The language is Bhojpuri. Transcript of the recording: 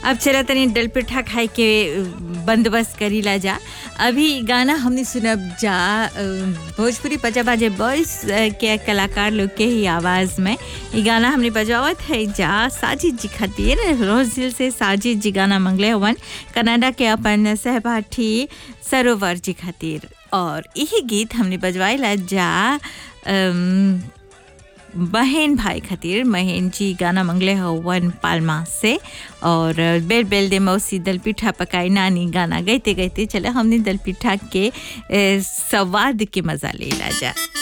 अब चला तनी डल पिठा खाए के बंदोबस्त करी ला जा अभी गाना हमने सुनब जा अ, भोजपुरी पचा बाजे बॉयस के कलाकार लोग के ही आवाज़ में ये गाना हमने बजावत है जा साजिद जी खातिर रोज दिल से साजिद जी गाना मंगले हवन कनाडा के अपन सहपाठी सरोवर जी खातिर और यही गीत हमने बजवाइला जा अम, बहन भाई खातिर महेन जी गाना मंगले हवन पालमा से और बेल बेल दे मौसी दल पिठा पकाई नानी गाना गाइते गाइते चले हमने दल पिठा के ए, स्वाद के मज़ा ले ला जा